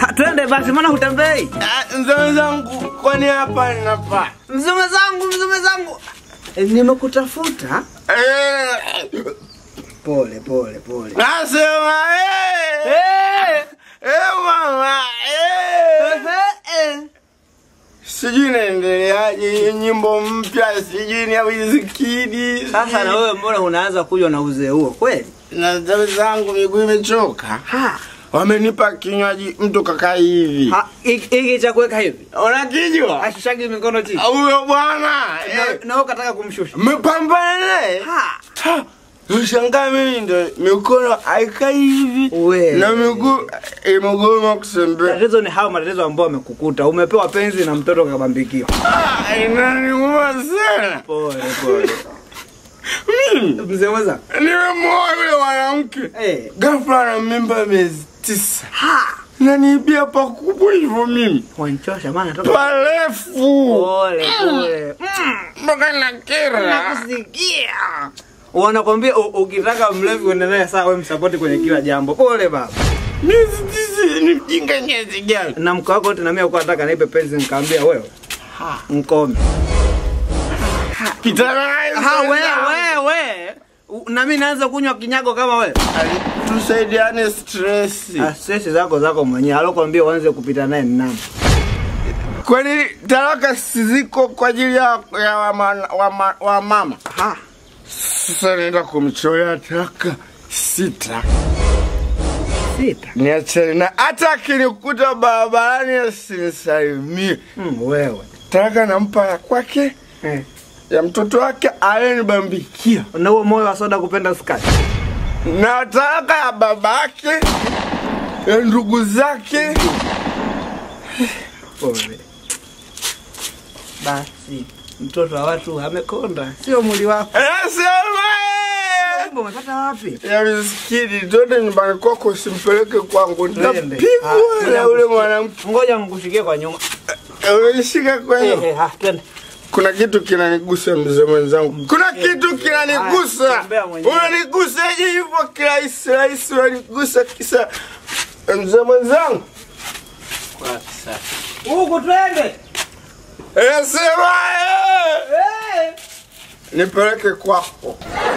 Ha, twende basi, mbona hutembei? Ah, Mzee zangu, kwani hapa ninafaa? Mzume zangu, mzume zangu. Eh, Nimekutafuta. Eh, Pole pole pole. Nasema eh, Eh, eh mama, eh. eh, eh. Sijui naendeleaje hii nyimbo mpya, sijui ni ya Wizkid. Sasa na wewe mbona unaanza kunywa na uzee huo kweli? na damu zangu miguu imechoka. Ha. Wamenipa kinywaji mtu kakaa hivi. Ha, hiki hiki cha kuweka hivi. Unakijua? Ashishagi mikono chini. Huyo bwana Na- eh, Na wewe ukataka kumshusha. mmepambana naye. Ha. Ha, Ushangaa mimi ndo mikono haikai hivi We. na miguu imegoma kusembea. Tatizo ni hao matatizo ambayo wamekukuta. Umepewa penzi na mtoto kabambikiwa. Ah, Inaniuma sana Pole pole. mimi. Mzee mwenza. Nimemoa yule mwanamke Eh. ghafla na mimba miezi tisa, Ha. naniibia pakubwa hivyo mimi Wanchosha maana toka. parefu Pole pole. mpaka nakera. Nakusikia. Wanakwambia u- ukitaka mlevi uendelee sawa, wewe msapoti kwenye kila jambo. Pole baba. Miezi tisa ni mjinga nyezi gani? Na mke wako wote na mimi alikuwa anataka nipe penzi, nikamwambia wewe mkome. Pitana naye Ha, mzee wewe wangu. wewe. U- Na mimi naanza kunywa kinyago kama wewe. Ali- Tusaidiane stress. Ah, Stress zako zako mwenyewe. Alokuambia uanze kupita naye ni nani? Kwani talaka ziko kwa ajili ya, ya wama, wama, wamama? Ha. Sasa naenda kumchorea taka sita Sita. niachane na hata akinikuta barabarani asinisalimie. Mm, wewe. Talaka nampa ya kwake Eh. ya mtoto wake alenibambikia, Na huo moyo wa soda kupenda sukari. na talaka ya babake ya ndugu zake. Pole. Basi mtoto wa watu amekonda, sio mwili wako. Nasema eh! Kumbe umepata wapi? ya Wizkid, twende nyumbani kwako, usimpeleke kwangu, Twende. nitapigwa Ah, na ule mwanamke. Ngoja mkushikie kwa nyuma. Unishika kwenye Eh, eh, ha, twende. kuna kitu kinanigusa mzee mwenzangu, kuna kitu kinanigusa. Haya, tembea mwenyewe. Unanigusaje hivyo kirahisi rahisi? Unanigusa kisa mzee mwenzangu. Huku twende. Nasema eh, Eh. nipeleke kwako.